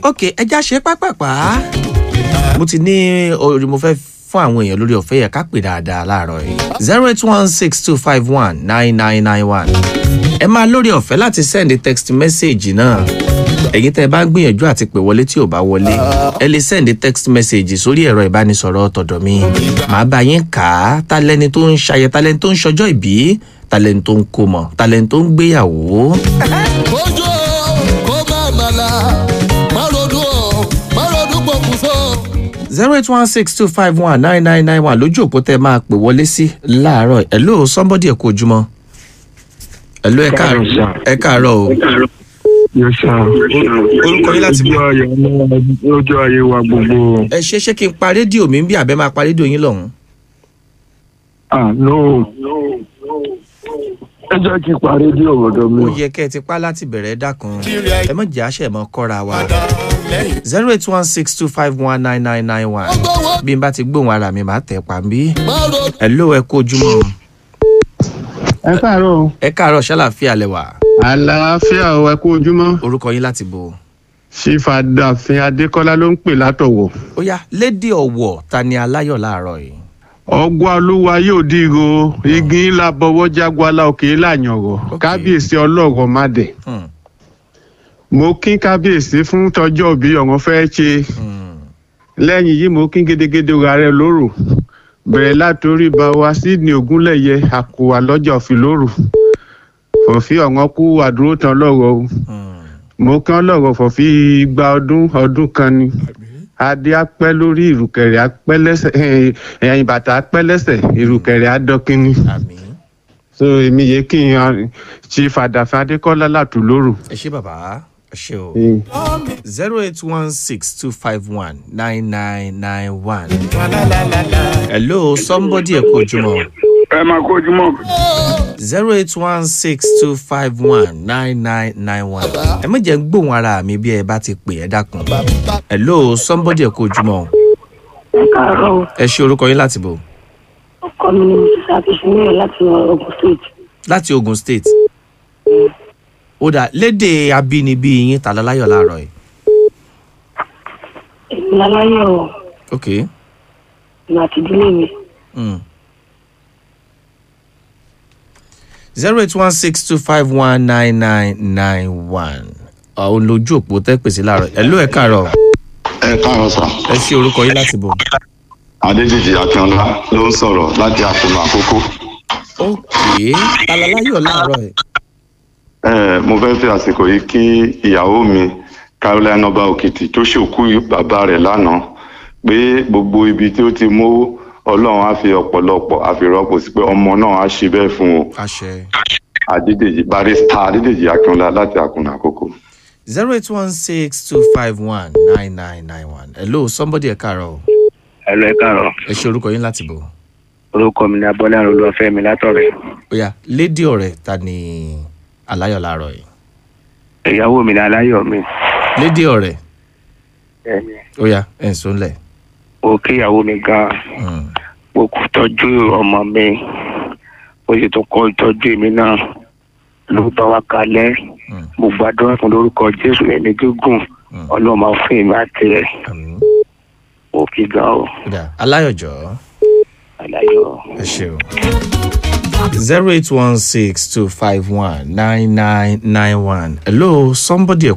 ok ẹja ṣe pápápá mo ti ní orí mo fẹ́ fún àwọn èèyàn lórí ọ̀fẹ́ yẹn ká pè dáadáa láàárọ̀ yìí zero eight one six two five one nine nine nine one ẹ máa lórí ọ̀fẹ́ láti send text message náà ẹ̀yin tẹ́ ẹ bá ń gbìyànjú àti pè wọlé tí ò bá wọlé ẹ lè send text message sórí ẹ̀rọ ìbánisọ̀rọ̀ tọ̀dọ̀ mi màá bá yín kà á talẹ́ni tó ń ṣayẹ talẹ́ni tó ń ṣọjọ́ ìbí talẹ́ni tó ń kó mọ̀ talẹ́ni tó ń gbéyàwó. ojú kó má màlà má ronú o má ronú pokùnso. zero eight one six two five one nine nine nine one lójú òpó tẹ máa pè wọlé sí láàárọ̀ ẹ̀ ló somebody ẹ̀ kó ojúmọ́ ẹ̀ ló ẹ̀ káàárọ̀ ẹ̀ káàárọ̀ o Yes, sir. orúkọ yín láti Ojú bọ̀. ayé ọmọ ojú ayé wa gbogbo. ẹ ṣe ṣé kí n pa rédíò mi ń bí àbẹ́ máa pa rédíò yín lọ́hùn. Ah, no. Ẹ jẹ́ kí n parí dé ọ̀rọ̀ mi. ó yẹ kẹ́ ẹ ti pa láti bẹ̀rẹ̀ dákun ẹ mọ̀ jẹ́ àṣẹ mọ́ kọ́ra wa lẹ́yìn zero eight one six two five one nine nine nine one gbọ́wọ́ bí n bá ti gbóhùn ara mi máa tẹ̀ pa mí. má ronú. ẹ ló ẹ kó ojúmọ́ ẹ káàárọ̀ ẹ káàárọ̀ ṣàlàfíà lẹ́wà àlàáfíà ò ẹ kú ojúmọ́ orúkọ yín láti bò. sífàdàfin adékọlá ló ń pè látọ̀wọ̀ ó yá lédè ọ̀wọ̀ ta ni aláyọ̀ láàárọ̀ yìí. ọgbà olúwa yóò dìrò igi ńlá bọwọ́ jágbálá òkè láyànrọ̀ Ok. kábíyèsí ọlọ́rọ̀ má dẹ̀ Hmm, mo kín kábíyèsí fún tọjọ́ òbí ọ̀ràn fẹ́ ṣe hmm. lẹ́yìn yìí mo kín gédégédé rárẹ̀ lóru bẹ̀rẹ̀ látòrí bá wa sídìí ògúnlẹ̀yẹ àkùwà lọ́jà òfin lóru fòfin ọ̀ràn kú àdúró tán lọ́rọ̀ o Hmm. mo kán lọ̀rọ̀ fọ̀fí igba ọdún ọdún kan ni adé apẹ́ lórí ìrùkẹ̀rẹ̀ apẹ́ lẹ́sẹ̀ ẹ̀yìn bàtà apẹ́ lẹ́sẹ̀ ìrùkẹ̀rẹ̀ adọ́kínní àmì so èmi yẹ kí n yan ṣe fàdàfẹ́ adékọ́lá látù lóru. ẹ ṣé bàbá ẹ ṣé o. Mm. zero eight one six two five one nine nine nine one. hello somebody ẹ kó ojúmọ́ Ẹ máa kójú mọ́. zero eight one six two five one nine nine nine one. ẹ má jẹ́ ń gbóhùn ara mi bí ẹ bá ti pè ẹ́ dákun. hello somebody ẹ kó ojúmọ́ ẹ káàárọ̀ o. ẹ ṣe orúkọ yín láti bò ọkọ mi ni mrs akínsúnmíyẹ láti ogun state láti ogun state. ó dà lédè abínibí yín tàlá láyọ̀ láàárọ̀ yìí. èmi láláyọ ok. ìmọ̀ àti ìdílé mi zero eight one six two five one nine nine nine one àwọn lójú òpó tẹ́ pèsè láàárọ̀ ẹ̀ ló ẹ̀ káàárọ̀ ẹ káàárọ̀ sà ẹ ṣe orúkọ yín láti bò. adéjìjì akínọlá ló ń sọ̀rọ̀ láti àkómọ àkókò ok talaláyọ̀ láàárọ̀ ẹ̀. ẹ mo fẹ́ fi àsìkò yìí kí ìyàwó mi caroline ọba òkìtì tó ṣòkú bàbá rẹ̀ lánàá pé gbogbo ibi tí ó ti mówó ọlọ́run á fi ọ̀pọ̀lọpọ̀ àfìrọ́pò sí pé ọmọ náà á ṣe bẹ́ẹ̀ fún o àṣẹ. adédèjì barista adédèjì akínọlá láti àkómọ àkókò. zero eight one six two five one nine nine nine one hello somebody ẹ̀ káàárọ̀ ẹlò ẹ káàárọ̀ ẹ ṣe orúkọ yín láti bò. orúkọ mi ni abọ́lá olúwafẹ́mi látọ̀rẹ́ ó yá lédè ọ̀rẹ́ ta ni aláyọ̀ láàárọ̀ yìí. ìyàwó mi ni aláyọ̀ mi lédè ọ̀rẹ́ Ẹni, ó yá ẹ̀ ń sọ́nlẹ̀. mo kí ìyàwó mi gan Mm. mo kú tọ́jú ọmọ mi mo sì tún kọ́ ìtọ́jú èmi náà ló bá wa kalẹ̀ Mm. mo gbàdúrà fún lórúkọ jésù ẹni gígùn Mm. ọlọ́run máa fún èmi àti ẹ̀ àmín. mo kí gan o ó dà aláyọ̀ jọ̀ọ́. aláyọ̀. ẹ ṣe o. zero eight one six two five one nine nine nine one hello somebody